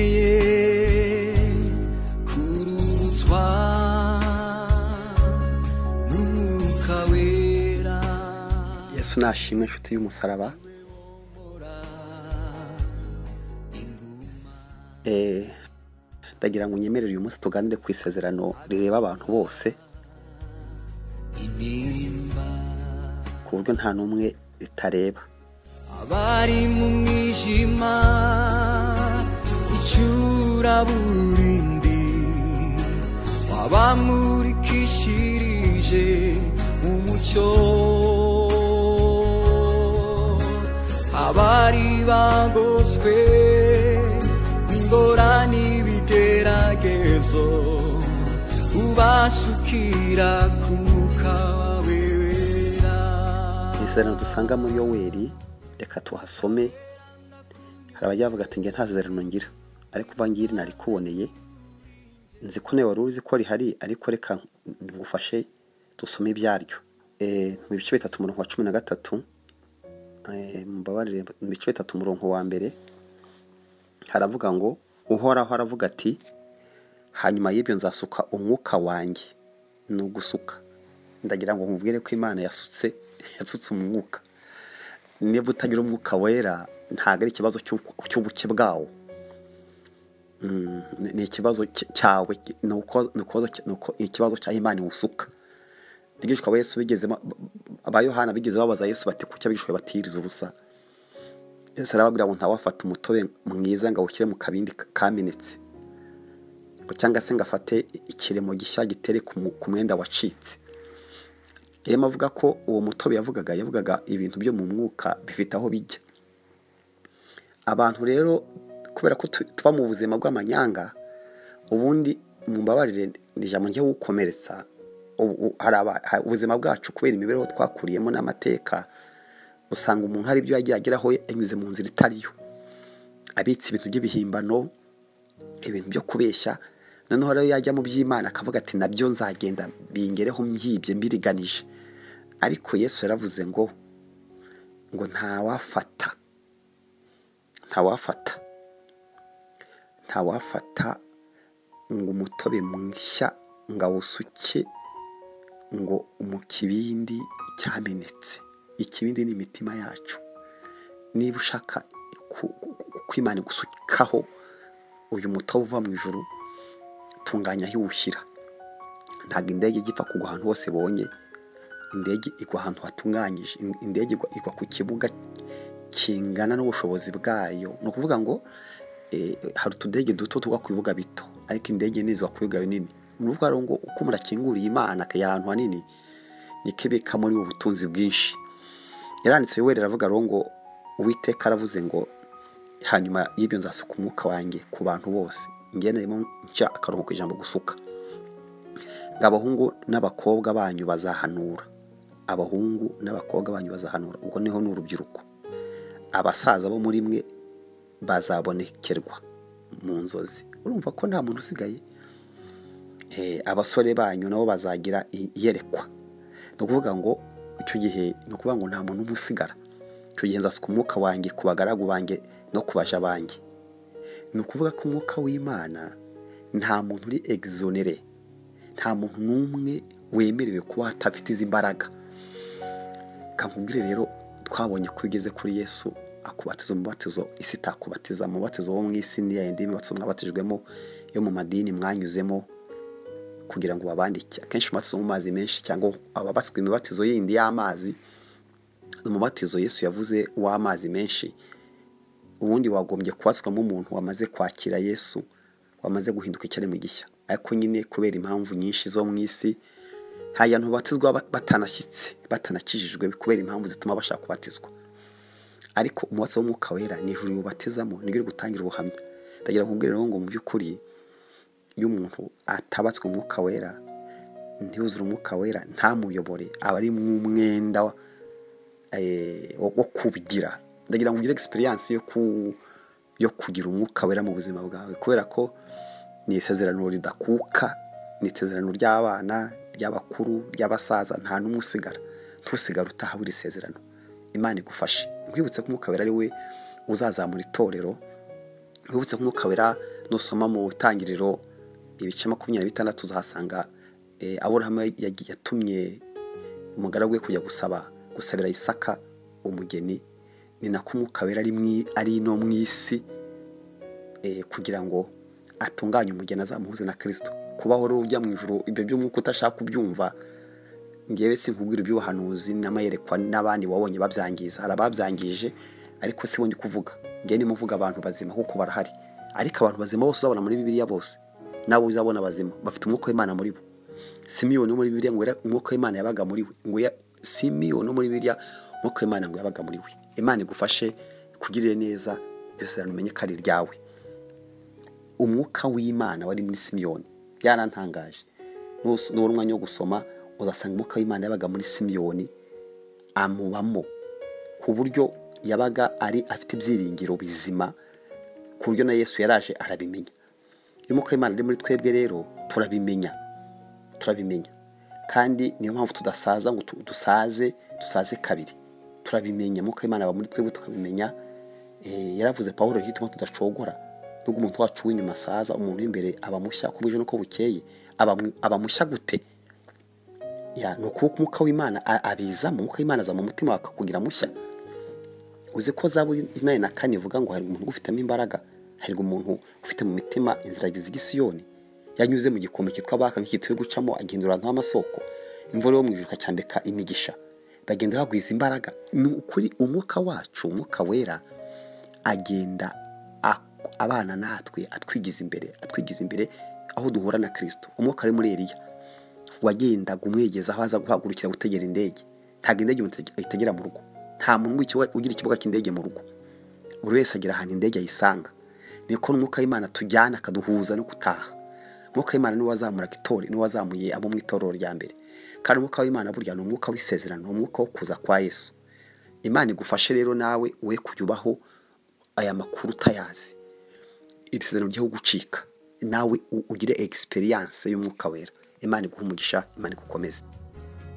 캔내에 구름 쏴눈무가 외라 yesu nashimwe inshuti y'umusaraba Eh, ndagira ngo unyemerere uyu munsi tuganire ku isezerano rireba abantu bose inimba ku buryo nta n'umwe ritareba abari mu mwijima icuraburindi wabamurikishirije umucyo abari bagoswe ingorane n'ibigeragezo ubasukira ku mwuka wawe wera isezerano dusanga muri yoweri reka tuhasome hari abajya bavuga ati nge nta sezerano ngira ariko uva ngiri narikuboneye nzi ko nawe wari uzi ko rihari ariko reka ngufashe dusome ibyaryo Eh, mu bice bitatu umurongo wa cumi na gatatu eh, mumbabarire mu bice bitatu umurongo wa mbere haravuga ngo uhoraho aravuga ati hanyuma y'ibyo nzasuka umwuka wanjye ni ugusuka ndagira ngo nkubwire ko imana yasutse yasutse umwuka niba utagira umwuka wera ntabwo ari ikibazo cy'ubu- cy'ubuke bwawo Mm, ni- ni ikibazo cy- cyawe ni uko- ni uko- ni uko- ni ikibazo cya imana iwusuka abigishwa ba yesu bigeze ba- ba yohana bigeze babaza yesu bati kuki abigishwa batiriza ubusa yesu arababwira ngo ntawafata umutobe mwiza ngo awushyire mu kabindi ka- kamenetse cyangwa se ngo afate ikiremo gishya gitere ku mu- ku mwenda wacitse rero avuga ko uwo mutobe yavugaga yavugaga ibintu byo mu mwuka bifite aho bijya abantu rero kubera ko tu- tuba mu buzima bw'amanyanga ubundi mu mbabarire ni ijambo njye wukomeretsa ubu- u- hari aba- ha- ubuzima bwacu kubera imibereho twakuriyemo n'amateka usanga umuntu hari ibyo yagiye ageraho yanyuze mu nzira itariyo abitse ibintu by'ibihimbano ibintu byo kubeshya noneho rero yajya mu by'imana akavuga ati nabyo nzagenda bingereho mbyibye mbiriganije ariko yesu yaravuze ngo ngo ntawafata ntawafata ntawafata ngo umutobe mushya ngo awusuke ngo mu kibindi cyamenetse ikibindi ni imitima yacu niba ushaka ku- ku- ku- ko imana igusukaho uyu mutobe uva mu ijuru tunganya aho iwushyira ntabwo indege ijya ipfa kugwa ahantu hose bonye indege igwa ahantu hatunganyije In- indege igwa, igwa ku kibuga kingana n'ubushobozi bwayo ni ukuvuga ngo eh, hari utudege duto tugwa ku bibuga bito ariko indege nini zigwa ku bibuga binini ni ukuvuga rero ngo uko murakinguriye imana akajya ahantu hanini niko ibika muri ubu butunzi bwinshi yaranditse yoweri aravuga rero ngo uwiteka aravuze ngo hanyuma y'ibyo nzasuka umwuka wanjye ku bantu bose ngenderemo nca akaruhuko ijambo gusuka ngo abahungu n'abakobwa banyu bazahanura abahungu n'abakobwa banyu bazahanura ubwo niho ni urubyiruko abasaza bo muri mwe bazabonekerwa mu nzozi urumva ko nta muntu usigaye Eh, abasore banyu nabo bazagira i- iyerekwa ni ukuvuga ngo icyo gihe ni ukuvuga ngo nta muntu umwe usigara icyo gihe nzasuka umwuka wanjye ku bagaragu banjye no ku baja banjye ni ukuvuga ko umwuka w'imana nta muntu uri egizonere nta muntu n'umwe wemerewe kuba atafite izi mbaraga kamubwire rero twabonye ko ugeze kuri yesu akubatiza umubatizo isi itakubatiza umubatizo wo mu isi ni yayindi mibatizo mwabatijwemo yo mu madini mwanyuzemo kugira ngo babandike akenshi umubatizo wo mu mazi menshi cyangwa ababatswe imibatizo yindi y'amazi ni umubatizo yesu yavuze w'amazi menshi ubundi wagombye kubatswamo umuntu wamaze kwakira yesu wamaze guhinduka icyaremwe gishya ariko nyine kubera impamvu nyinshi zo mu isi hari abantu babatizwa ba- batanashyitse batanakijijwe kubera impamvu zituma bashaka kubatizwa ariko umwotsi w'umwuka wera ni ijuru yubatizamo niryo riri gutangira ubuhamya ndagira ngo nkubwire rero ngo mu by'ukuri iyo umuntu atabatswe umwuka wera ntiyuzure umwuka wera ntamuyobore aba ari nk'umwenda wa- eh, wo wo kubigira ndagira ngo ugire egisperiyanse yo ku- yo kugira umwuka wera mu buzima bwawe kubera ko ni isezerano ridakuka ni isezerano ry'abana ry'abakuru ry'abasaza nta n'umwe usigara ntusigara utahawe iri sezerano imana igufashe nkwibutse ko umwuka wera ari we uzazamura itorero nkibutse nk'umwuka wera nusoma mu itangiriro ibice makumyabiri bitandatu uzahasanga eh, aburahamu yagi- yatumye umugaragu we kujya gusaba gusabira isaka umugeni ni nako umwuka wera ari mwi- ari no mu isi eh, kugira ngo atunganye umugeni azamuhuze na kirisito kubaho rero ujya mu ijoro ibyo by'umwuka utashaka kubyumva ngewe sinkubwira iby'ubuhanuzi n'amayerekwa n'abandi wabonye babyangiza hari ababyangije ariko si wonye kuvuga ngewe nimuvuga abantu bazima kuko barahari ariko abantu bazima bose uzabona muri bibiliya bose nawe uzabona abazima bafite umwuka w'imana muri bo simiyoni wo muri bibiliya ngo yari- umwuka w'imana yabaga muri we ngo ya- simiyoni wo muri bibiliya umwuka w'imana ngo yabaga muri we imana igufashe kugirire neza byose umenye ko ari iryawe umwuka w'imana wari muri simiyoni byarantangaje Nus- nubona umwanya wo gusoma uzasanga umwuka w'imana yabaga muri simiyoni amubamo ku buryo yabaga ari afite ibyiringiro bizima ku buryo na yesu yaraje arabimenya iyo umwuka w'imana ari muri twebwe rero turabimenya turabimenya kandi niyo mpamvu tudasaza ngo tu- dusaze dusaze kabiri turabimenya umwuka w'imana aba muri twebwe tukabimenya Eh, yaravuze pawulo hituma tudacogora nubwo umuntu wacu w'inyuma asaza umuntu w'imbere aba mushya uko bwije n'uko bukeye aba mu- aba mushya gute ya ni ukuba umwuka w'imana a- abizamo umwuka w'imana aza mu mutima bakakugira mushya uzi ko zaburi inani na kane ivuga ngo hari umuntu ufitemo imbaraga hari umuntu ufite mu mitima inzira z'igisiyoni yanyuze mu gikombe kitwa baka nk'igituye gucamo agihindura ahantu h'amasoko imvura yo mu ijuru ikacyambika imigisha bagenda bagwiza imbaraga ni ukuri umwuka wacu umwuka wera agenda ak- abana natwe atwigiza imbere atwigiza imbere aho duhura na kirisito umwuka ari muri eliya wagendaga umwegeza aho aza guhagurukira gutegera indege ntabwo indege umuntu ayitegera mu rugo nta muntu ugikiwa- ugira ikibuga cy'indege mu rugo buri wese agira ahantu indege ayisanga niko n'umwuka w'imana tujyana akaduhuza no gutaha umwuka w'imana niwe wazamuraga itora niwe wazamuye abo mu itorero rya mbere kandi umwuka w'imana burya ni umwuka w'isezerano ni umwuka wo kuza kwa yesu imana igufashe rero nawe we kuyubaho aya makuru utayazi iri sezerano ryo gucika nawe u- ugire egisperiyanse y'umwuka wera imana iguha umugisha imana igukomeze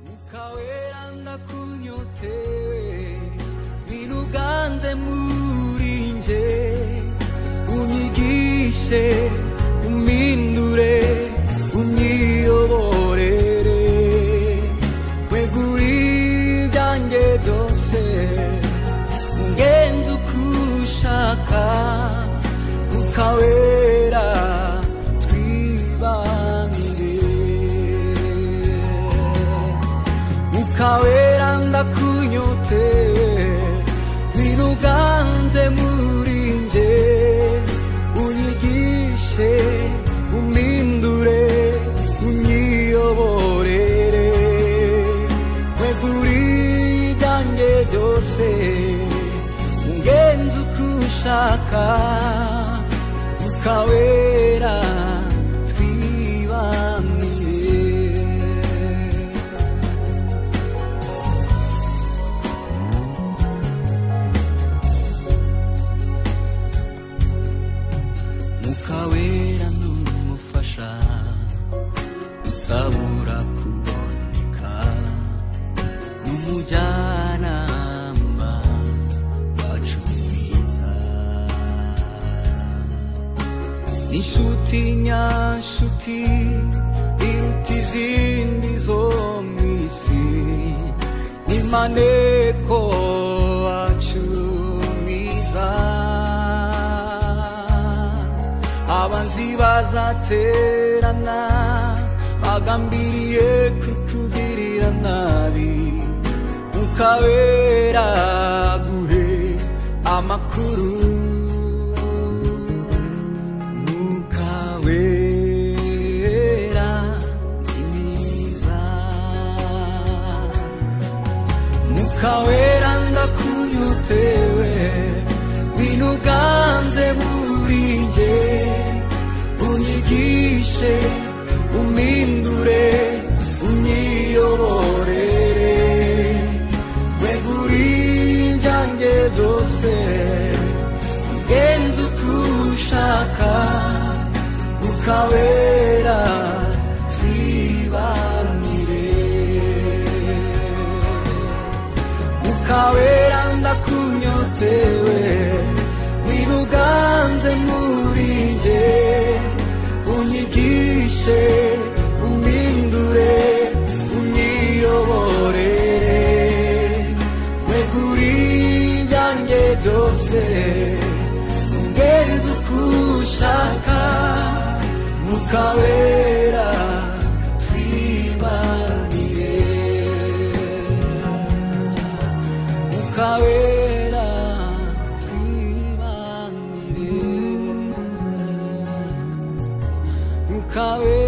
mukaweranda kunyotewe biruganze muri nje unyigishe umindure unyiyoborere wegura ibyanjye byose ungenze uko ushaka ukawera twibanire mukawera ndakunyote biruganze muri nje unyigishe umpindure unyiyoborere wegure ibyanjye byose ungenze uko ushaka mukawera twibamiye mukawera n'umufasha utabura kuboneka n'umujyanama wacu mwiza inshuti nyanshuti iruta izindi zo mu isi n'imaneko wacu mwiza abanzi bazaterana bagambiriye kukugirira nabi ukabera guhe amakuru Mwuka wera ni mwiza Mwuka wera ndakunyutewe binuganze muri nge unyigishe umpindure unyiyoborere wegure ibyanjye byose ugenze uko ushaka ukawera twibanire ukawera ndakunyotewe wiruganze mu umfashe umpindure unyiyoborere wegure ibyanjye byose ungenze uko ushaka mwuka wera twibanire mwuka wera twibanire Nunca